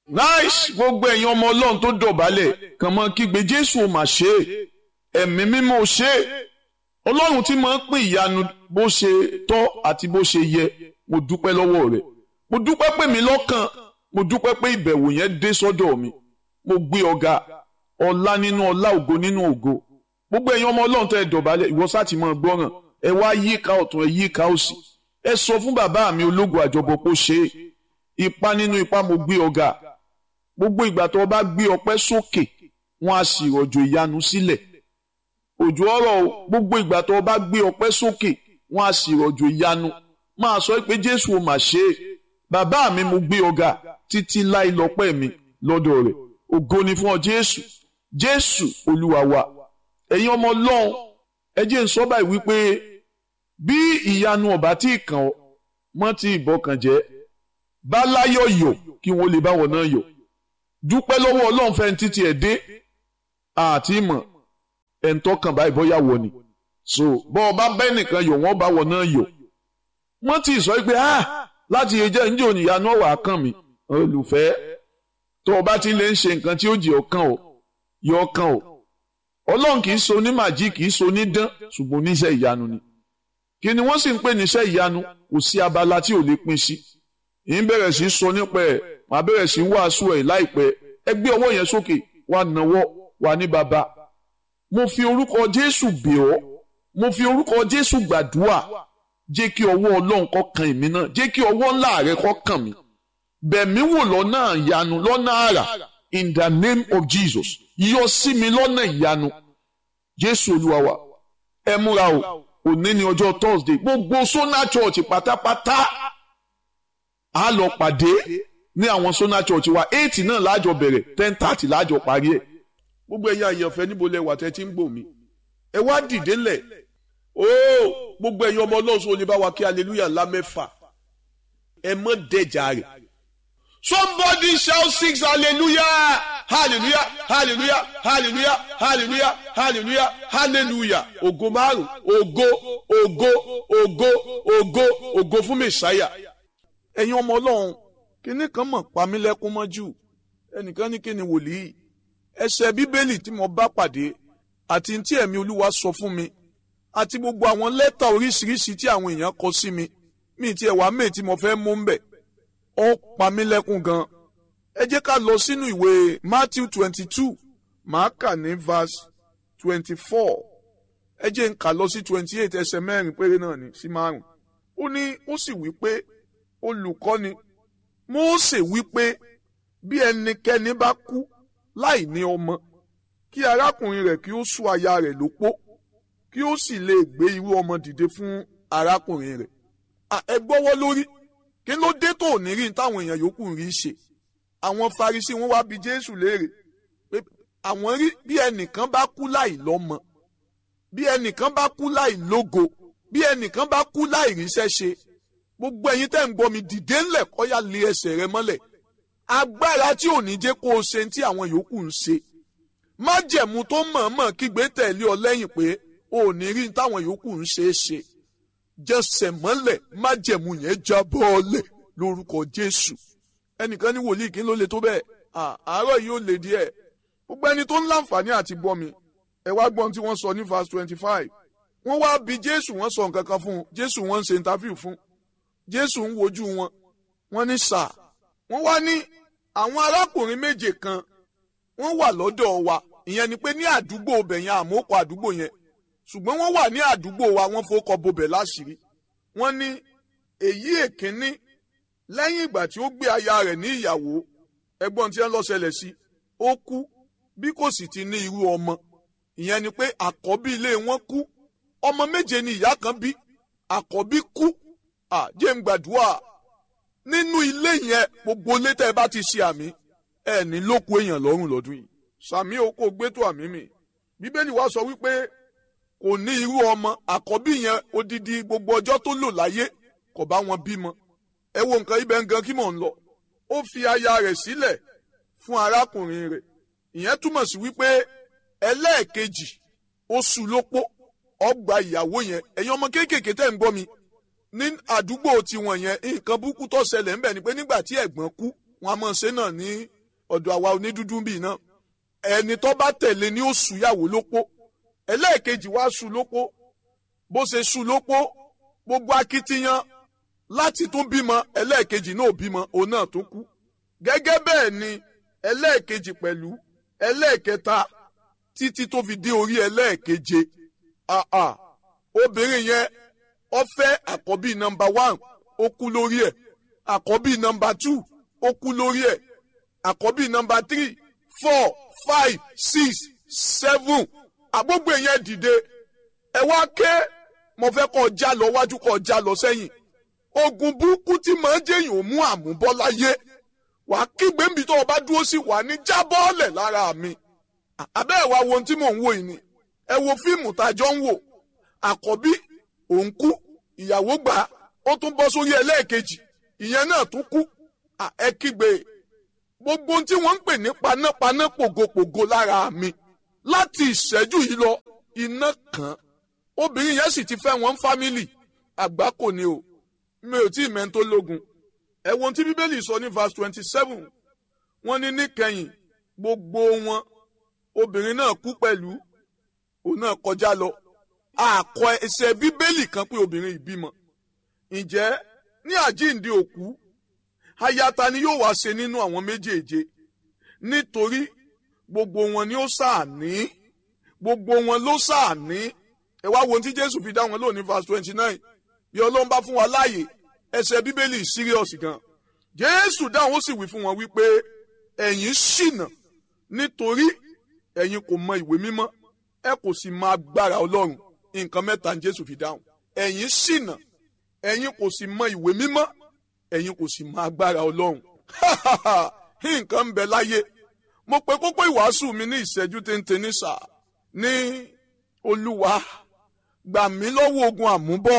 nice gbogbo ẹ̀yin ọmọ ọlọ́run tó dọ̀bálẹ̀ kàn mọ́ kígbe jésù ò mà ṣe é ẹ̀mí mímọ́ ò ṣe é ọlọ́run tí máa ń pín ìyanu bó ṣe tọ́ àti bó ṣe yẹ mo dúpẹ́ lọ́wọ́ rẹ̀ mo dúpẹ́ pé mi lọ́kàn mo dúpẹ́ pé ìbẹ̀wò yẹn dé sọ́dọ̀ mi mo gbé ọ̀gá ọlá nínú ọlá ògo nínú ògo gbogbo ẹ̀yin ọmọ ọlọ́run tẹ́ ẹ dọ̀bálẹ̀ ìwọ sáti máa gbọ́ràn ẹ wá yíká ọ̀tún ẹ yíká òsì ẹ sọ fún bàbá mi ológun àjọbọ pé ó ṣe é ipá nínú ipá mo gbé ọ̀gá gbogbo ìgbà tó o bá gbé ọpẹ́ sókè wọn á sì rọ̀jò ìyanu sílẹ̀ òjò ọ̀rọ̀ o gbogbo ìgbà tó o bá gbé ọpẹ́ sókè wọn á sì rọ̀jò ìyanu máa sọ pé jésù ò mà ṣe é bàbá mi mo gbé ọ̀gá títí láì lọ́pẹ́ mi lọ́dọ̀ rẹ̀ ògo ni fún ọ jésù jésù olúwa wa ẹ̀yin ọmọ ọlọ́run ẹ jẹ́ n sọ báyìí wípé bí ìyanu ọba tí ì kàn ọ́ mọ́ ti ìbọkàn jẹ́ bá láyọ̀ yọ̀ kí wọ́n lè báwọn náà yọ̀ dúpẹ́ lọ́wọ́ ọlọ́run fẹ́ títí ẹ̀ dé àti ìmọ̀ ẹ̀ ń tọ́kàn báyìí bọ́yá wọ ni so bọ́ ọba bẹ́ẹ̀ nìkan yọ̀ wọ́n bá wọn náà yọ̀ wọ́n ti sọ pé ah láti ẹjẹ́ ǹjẹ́ òníyanu ọ̀wà kàn mí olùfẹ́ tó o bá ti lè ń ṣe nǹkan tí ó jẹ́ ọkàn o yọ ọkàn o ọlọ́run kì í so ní màjí kì í so ní dán ṣùgbọ́n oníṣẹ́ ìyanu ni kí ni wọ́n sì ń pè níṣẹ́ ìyanu kò sí abala tí ò lè pín sí ì ń bẹ̀rẹ̀ sí sọ nípa ẹ̀ màá bẹ̀rẹ̀ sí wàásù ẹ̀ láìpẹ́ ẹ gbé ọwọ́ yẹn sókè wà nàwọ́ wà ní baba mo fi orúkọ Jésù bẹ̀ ọ́ mo fi orúkọ Jésù gbàdúrà jẹ́ kí ọwọ́ Ọlọ́run kó kan èmi náà jẹ́ kí ọwọ́ ńlá rẹ kó kàn mí bẹ̀mí wò lọ́nà ìyanu lọ́nà àrà in the name of Jesus yọ sí mi lọ́nà ìyanu Jésù Olúwa wa ẹ múra o òní ni ọjọ́ Thursday gbogbo Sona Church pátápátá a lọ pàdé ní àwọn Sona Church wa eight náà láàjọ bẹ̀rẹ̀ ten thirty láàjọ parí ẹ̀ gbogbo ẹ̀yin àyànfẹ́ níbo lẹ wà tẹ́ tí ń gbò mí ẹ wá dìde lẹ̀ ooo gbogbo ẹ̀yin ọmọ ọlọ́run sọ lè bá wa kí hallelujah ńlá mẹ́fà ẹ mọ́ dẹ̀jà rẹ̀ somebody shout six hallelujah hallelujah hallelujah hallelujah hallelujah hallelujah hallelujah ògo márùn ògo ògo ògo ògo ògo fún mẹsàáyà ẹ̀yin ọmọ ọlọ́run kíní kan mọ̀ pa mí lẹ́kún mọ́jú ẹnìkan ní kíni wòlíì ẹsẹ̀ bíbélì tí mo bá pàdé àti tí ẹ̀mí olúwa sọ fún mi àti gbogbo àwọn lẹ́tà oríṣiríṣi tí àwọn èèyàn kọ sí mi mi ti ẹ̀wà méè tí mo fẹ́ mú ń bẹ̀ ó pa mí lẹ́kún gan ẹ jẹ́ ká lọ sínú ìwé Matthew twenty two màá kà ní verse twenty four ẹ jẹ́ n kà lọ sí twenty eight ẹsẹ̀ mẹ́rin péré náà ní sí márùn ó ní ó sì wí pé olùkọ́ni Mósè wí pé bí ẹnikẹ́ni bá kú láì ní ọmọ kí arákùnrin rẹ̀ kí ó sú aya rẹ̀ lópó kí ó sì lè gbé irú ọmọ dìde fún arákùnrin rẹ̀ ẹ gbọ́wọ́ lórí kí ló dé tó ní rí táwọn èèyàn yòókù rí ṣe àwọn Farisí wọn wá bi Jésù léèrè pé àwọn rí bí ẹnìkan bá kú láì lọ́mọ bí ẹnìkan bá kú láì lógo bí ẹnìkan bá kú láì ríṣẹ́ ṣe gbogbo ẹ̀yin tẹ́ ń gbọ́ mi dìde ńlẹ̀ kọ́yà lé ẹsẹ̀ rẹ mọ́lẹ̀ agbára tí ò ní jẹ́ kó o ṣe tí àwọn yòókù ń ṣe májẹ̀mú tó mọ̀ọ́mọ̀ kígbe tẹ̀lé ọ lẹ́yìn pé o ò ní rí táwọn yòókù ń ṣe é ṣe jẹsẹ̀ mọ́lẹ̀ májẹ̀mú yẹn já bọ́ọ̀lẹ̀ lórúkọ Jésù ẹnìkan ní wòlíì kí ló le tó bẹ́ẹ̀ àárọ̀ yìí ó le díẹ̀ gbogbo ẹni tó ń láǹfààní àti gbọ́ mi ẹ wá gbọ́n tí wọ́n sọ ní verse twenty five wọ́n wá bi Jésù wọ́n sọ nǹkan kan fún un Jésù wọ́n ń ṣe interview fún Jésù ń wojú wọn wọ́n ní sáà wọ́n wá ní àwọn arákùnrin méje kan wọ́n wà lọ́dọ̀ wa ìyẹn ni pé ní àdúgbò ọbẹ̀ yẹn àmókò àdúgbò yẹn ṣùgbọ́n wọ́n wà ní àdúgbò wa wọ́n fowókọ bobẹ̀ láṣìírí wọ́n ní èyí èkínní lẹ́yìn ìgbà tí ó gbé aya rẹ̀ ní ìyàwó ẹgbọ́n tí wọ́n lọ ṣẹlẹ̀ sí ó kú bí kò sì ti ní irú ọmọ ìyẹn ni pé àkọ́bí ilé wọn kú ọmọ méje ni ìyá kan bí àkọ́bí kú àjẹ́ ń gbàdúrà nínú ilé yẹn gbogbo ilé tẹ́ ẹ bá ti ṣe àmì ẹ ní lóko èèyàn lọ́rùn lọ́dún yìí sàmì oko gbẹ́tò àmì mi bíbélì wa sọ wípé kò ní irú ọmọ àkọ́bí yẹn odidi gbogbo ọjọ́ tó lò láyé kò bá wọn bímọ ẹ wo nǹkan ibẹ̀ ń gan kí mò ń lọ ó fi aya rẹ̀ sílẹ̀ fún arákùnrin rẹ̀ ìyẹn túmọ̀ sí wípé ẹlẹ́ẹ̀kejì ó sú lópó ọgbà ìyàwó yẹn ẹ̀yin ọmọ kéékèèké tẹ̀ ń gbọ́ mi ní àdúgbò tiwọn yẹn nǹkan burúkú tó ṣẹlẹ̀ ńbẹ̀ ni pé nígbà tí ẹ̀gbọ́n kú wọn a máa ṣe náà ní ọ̀dọ̀ àwa onídúdú bíi náà ẹni tó bá tẹ̀lé ní oṣù yàwó lópó ẹlẹ́ẹ̀kejì wá ṣu lópó bó ṣe ṣu lópó gbogbo akitiyan láti tún bímọ ẹlẹ́ẹ̀kejì náà bímọ òun náà tó kú gẹ́gẹ́ bẹ́ẹ̀ ni ẹlẹ́ẹ̀kejì pẹ̀lú ẹlẹ́ẹ̀kẹta títí tó fi dé orí ẹlẹ́ẹ̀keje àà obìnrin yẹn ó fẹ́ àkọ́bí nọmba one ó kú lórí ẹ̀ àkọ́bí nọmba two ó kú lórí ẹ̀ àkọ́bí nọmba three four five six seven àgbógbò yẹn dìde ẹ wá ké mo fẹ́ kọ́ já lọ wájú kọ́ já lọ sẹ́yìn ogun burúkú tí màá jẹ́yìn ò mú àmúbọ́ láyé wà á kígbe níbi tó o bá dúró sí wà ní jábọ́ọ̀lẹ̀ lára mi àbẹ́ ẹ̀ wá wo ohun tí mò ń wò yìí ni ẹ wo fíìmù tá a jọ ń wò àkọ́bí òun kú ìyàwó gbà á ó tún bọ́ sórí ẹlẹ́ẹ̀kejì ìyẹn náà tún kú ẹ kígbe gbogbo ohun tí wọ́n ń pè ní panápaná pògopògo lára mi láti ìṣẹ́jú yìí lọ iná kan obìnrin yẹn sì ti fẹ́ wọn fámìlì àgbá kò ní o mi ò tí ì mẹ́ńtó lógun ẹ wo ohun tí bíbélì sọ ní verse twenty seven wọ́n ní níkẹyìn gbogbo wọn obìnrin náà kú pẹ̀lú òun náà kọjá lọ àkọ ẹsẹ̀ bíbélì kan pé obìnrin ìbímọ ǹjẹ́ ní àjíǹde òkú ayata ni yóò wá ṣe nínú àwọn méjèèje nítorí gbogbo wọn ni ó ṣàní gbogbo wọn ló ṣàní ẹ wá wo ohun tí jésù fi dá wọn lónìí verse twenty nine bí ọlọ́run bá fún wa láàyè ẹsẹ̀ bíbélì serious gan jésù dáhùn ó sì wí fún wọn wípé ẹ̀yin ṣìnà nítorí ẹ̀yin kò mọ ìwé mímọ́ ẹ kò sì mọ agbára ọlọ́run nǹkan mẹ́ta ní jésù fi dáhùn ẹ̀yin ṣìnà ẹ̀yin kò sì mọ ìwé mímọ́ ẹ̀yin kò sì mọ agbára ọlọ́run nǹkan ń bẹ láyé mo pe kókó ìwàásù mi ní ìṣẹ́jú téńté ní sà ní olúwa gbà mí lọ́wọ́ ogun àmúbọ̀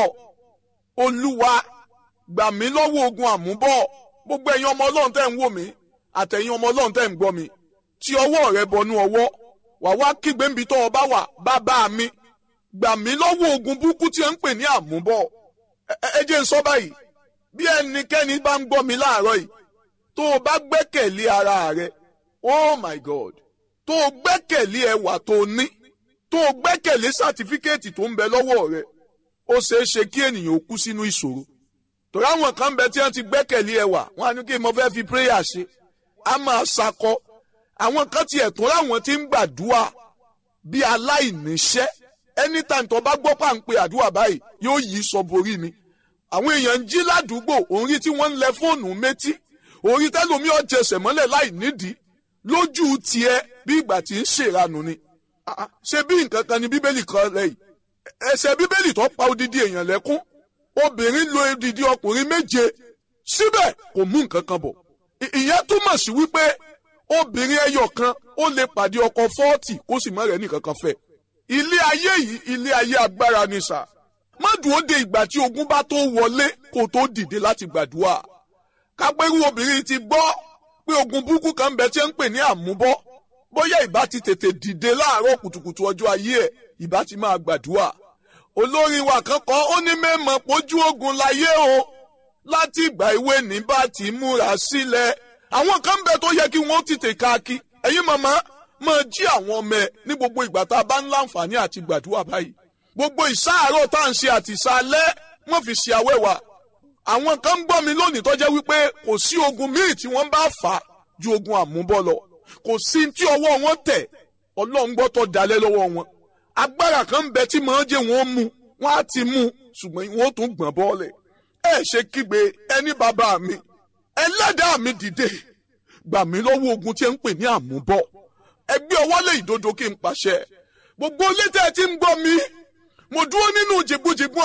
olúwa gbà mí lọ́wọ́ ogun àmúbọ̀ gbogbo ẹ̀yin ọmọ ọlọ́run tẹ́ ń wò mí àtẹ̀yin ọmọ ọlọ́run tẹ́ ń gbọ́ mi tí ọwọ́ rẹ bọnú ọwọ́ wà wá kígbe níbi tó o bá wà bàbá mi gbà mí lọ́wọ́ ogun burúkú tí ẹ ń pè ní àmúbọ̀ ẹ jẹ́ n sọ báyìí bí ẹnikẹ́ni bá ń gbọ́ mi láàárọ̀ yìí tó o bá gbẹ́kẹ̀lé ara rẹ oh my god tó o gbẹ́kẹ̀lé ẹwà tó o ní tó o gbẹ́kẹ̀lé sátífíkẹ́ẹ̀tì tó ń bẹ lọ́wọ́ rẹ ó ṣeé ṣe kí ènìyàn ó kú sínú ìṣòro torí àwọn kan bẹ tí wọ́n ti gbẹ́kẹ̀lé ẹwà wọ́n á ní kí mo fẹ́ fi prayer ṣe á máa ṣakọ àwọn kan tiẹ̀ tó láwọn tí ń gbàdúrà bí aláìníṣẹ́ anytime tó bá gbọ́ pàǹpẹ́ àdúrà báyìí yóò yí sọ borí ni àwọn èèyàn ń jí ládùúgbò òun rí tí wọ́n ń lẹ fóònù métí orí tẹ́lómi ọ̀jẹsẹ̀ mọ́lẹ̀ láì nídìí lójú tiẹ̀ bí ìgbà tí ń ṣèranù ni ṣe bí nǹkan kan ni bíbélì kan lẹ́yìn ẹsẹ̀ bíbélì tó pa odidi èèyàn lẹ́kún obìnrin lo odidi ọkùnrin méje síbẹ̀ kò mú nǹkan kan bọ̀ ìyẹn túmọ̀ sí wípé obìnrin ẹyọ kan ó lè pàdé ọkọ fọ́ọ̀tì kó sì má rẹ̀ nìkan kan fẹ́ ilé ayé yìí ilé ayé agbára ni sà má dúró de ìgbà tí ogun bá tó wọlé kó tó dìde láti gbàdúrà kápẹ́rú obìnrin ti gbọ́ pé ogun burúkú kan bẹ tí ń pè ní àmúbọ́ bóyá ìbá ti tètè dìde láàárọ̀ kùtùkùtù ọjọ́ ayé ẹ̀ ìbá ti máa gbàdúrà olórin wa kan kọ́ ó ní mẹ́mọ̀ pójú ogun láyé o láti ìgbà ìwé ní bá ti múra sílẹ̀ àwọn kan bẹ tó yẹ kí wọ́n tètè káàkiri ẹ̀yin màmá máa jí àwọn ọmọ ẹ̀ ní gbogbo ìgbà tá a bá ń láǹfààní àti gbàdúrà báyìí gbogbo ìsáàárọ̀ tá à ń ṣe àti ìsàlẹ̀ wọ́n fi ṣe àwẹ̀wà àwọn kan ń gbọ́ mi lónìí tó jẹ́ wípé kò sí ogun míì tí wọ́n bá fà á ju ogun àmúbọ́ lọ kò sí tí ọwọ́ wọn tẹ̀ ọlọ́run gbọ́ tó dalẹ̀ lọ́wọ́ wọn agbára kan ń bẹ tí màá jẹ́ wọn mú wọn á ti mú ṣùgbọ́n wọn ó tún gbọ̀n bọ́ọ̀lẹ̀ ẹ ṣe kígbe ẹni bàbá mi ẹlẹ́dàá mi dìde gbà mí lọ́wọ́ ogun tí ẹ ń pè ní àmúbọ́ ẹgbẹ́ ọwọ́ lè ìdodo kí n pàṣẹ gbogbo létẹ̀ tí ń gbọ́ mi mo dúró nínú jìbújìbú